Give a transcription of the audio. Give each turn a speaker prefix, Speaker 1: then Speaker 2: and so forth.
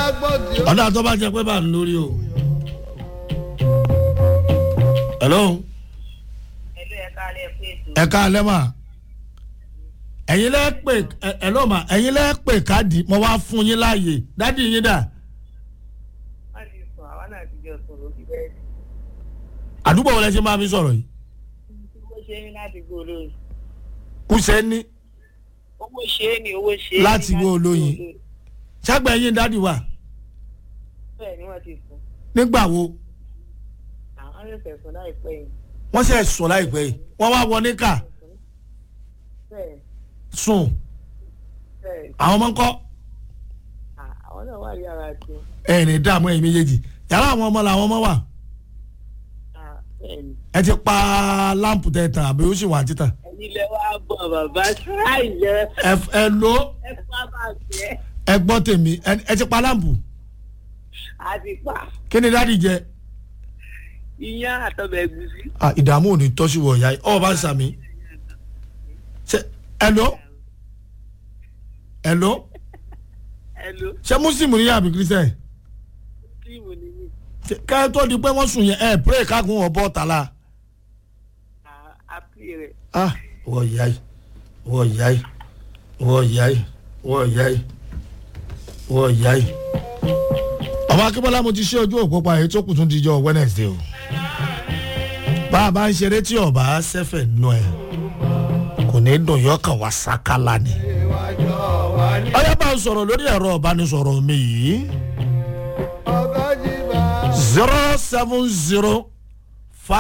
Speaker 1: ọ̀dà tó bá jẹ pé bá ń lórí o. hello
Speaker 2: ẹlú ẹ̀ka alẹ́ pé ètò
Speaker 1: ẹ ká alẹ́ mà ẹ̀yin lẹ́ pè ẹ- hello mà ẹ̀yin lẹ́ pè káàdì mo wá fún yín láàyè dádì yín dà
Speaker 2: má ti sùn àwa náà ti jọ sùn lórí bẹ́ẹ̀
Speaker 1: àdúgbò wọlé ṣe máa fi sọ̀rọ̀ yìí
Speaker 2: owó ṣe é ní láti gbó olóyin
Speaker 1: kùsẹ́ ní
Speaker 2: owó ṣe é ní owó ṣe é ní
Speaker 1: Láti gbó olóyin. ṣàgbẹ́ yín dádì wà
Speaker 2: bẹ́ẹ̀ ni wọ́n ti sùn
Speaker 1: nígbà wo
Speaker 2: àwọn ẹ̀sẹ̀ sùn láìpẹ́ yìí
Speaker 1: wọ́n ṣe sọ láìpẹ́ yìí wọ́n wá wọ níkà
Speaker 2: bẹ́ẹ̀
Speaker 1: sùn
Speaker 2: bẹ́ẹ̀
Speaker 1: àwọn ọmọ ń kọ́
Speaker 2: à, àwọn náà wà yàrá tí
Speaker 1: ẹ̀rìn dààmú ẹ̀yìn méjèèjì yàrá àwọn ọmọ làwọn ọmọ wà
Speaker 2: bẹ́ẹ̀ ni
Speaker 1: ẹ ti pa láǹpù tẹ̀ tàn àbí ó sì wà títàn
Speaker 2: ẹ̀yin lẹ wá bọ̀ bàbá ṣáì yẹ
Speaker 1: ẹ ẹ lò ó
Speaker 2: ẹ fà bá jẹ́
Speaker 1: ẹ gbọ́ tèmi ẹ ẹ ti pa láǹpù
Speaker 2: àti pa
Speaker 1: kí ni dádì jẹ
Speaker 2: iyán àtọ̀bẹ̀ ẹ̀gúsí
Speaker 1: ah ìdààmú ò ní tọ́sí wọ̀ ọ̀yá ọ̀ bá ń sàmì ṣe ẹ lò ó ẹ lò ó
Speaker 2: ẹ ló
Speaker 1: ṣé mùsùlùmí ni àbí kírísítẹ̀
Speaker 2: tíìmù nìyí
Speaker 1: kẹ́ ẹ tó di pé wọ́n sùn yẹn ẹ pray kágun ọ̀bọ tàlà
Speaker 2: àpì rẹ̀
Speaker 1: ah wọ ìyá yìí wọ ìyá yìí wọ ìyá yìí wọ ìyá yìí wọ ìyá yìí. ọmọ akínbọ́lá mo ti ṣe ojú òpó pa èyí tó kù tún di jọ wednesday o bá a bá ń ṣeré tí ọba ṣẹfẹ̀ nù ẹ̀ kò ní dùn yọkàn wá sákálà ni. ọyá bá ń sọ̀rọ̀ lórí ẹ̀rọ ìbánisọ̀rọ̀ mi yìí zero seven zero